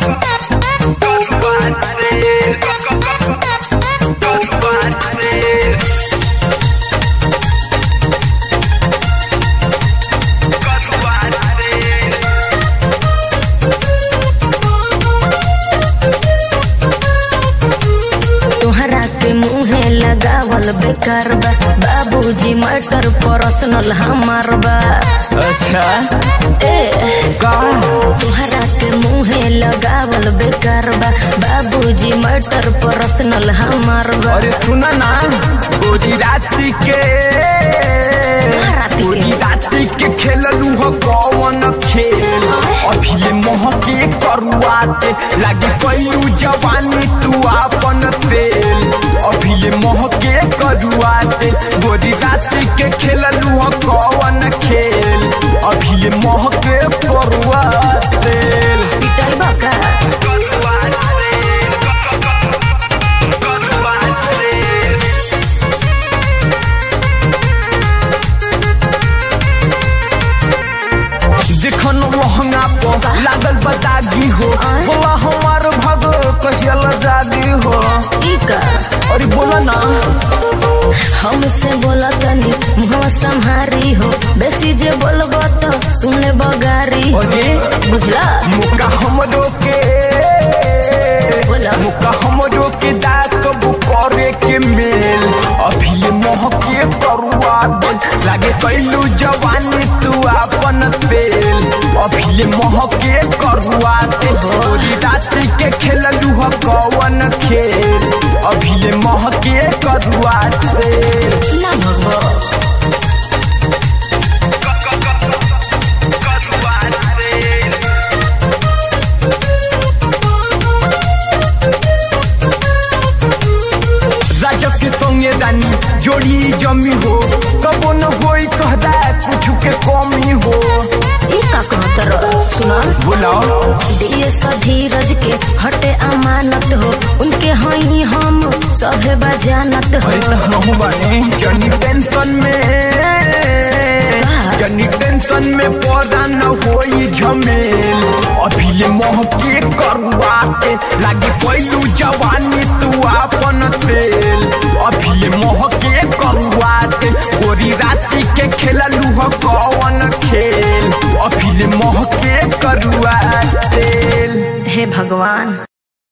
तोहरा के मुहे लगावल बेकार बा बाबूजी मटर पर्सनल हमार बा अच्छा ए का तोहरा के मुहे लगावल बेकार बा बाबूजी मटर पर्सनल हमार बा अरे सुना ना गोरी रात्रि के रात्रि के? गोरी रात्रि के खेललू हो कौन खेल अभी ये मोह के करुआते लागे पैलू जवानी तू आपन तेल अभी ये मोह के करुआते गोरी रात्रि के खेललू हो कौन खेल अभी ये मोह के करुआते पिटाई बा का देखन लहंगा पर लागल बतागी हो बोला हमार भग कहियल जागी हो ई का अरे बोला ना हमसे बोला तनी मुहवा संहारी हो बेसी जे बोलबो तो सुने बगारी हो अरे बुझला मुका हमरो के बोला मुका हमरो के दात कबू करे के मेल अभी ये मोह के करुआ दे लागे कैलू जवानी तू आपन तेल अभी ये मोह के करुआ दे गोरी रात्रि के खेललू हो कौन खेल अभी ये मोह के करुआ दे ना भगवा राजक के संगे रानी जोड़ी जमी हो कबो न होई कहदा कुछ के कमी हो ई का कहतर सुना बुलाओ दिए सा धीरज के हटे अमानत हो उनके हई हम सभे बजानत हो अरे तो हम बने जनी टेंशन में जनी टेंशन में पौधा न होई झमेल अभी ये मोह के करुआ के लागे पैलू जवानी तू आपन तेल अभी ये मोह के करुआ के गोरी रात्रि के खेललू हो कौन खेल अभी ये मोह के करुआ तेल हे भगवान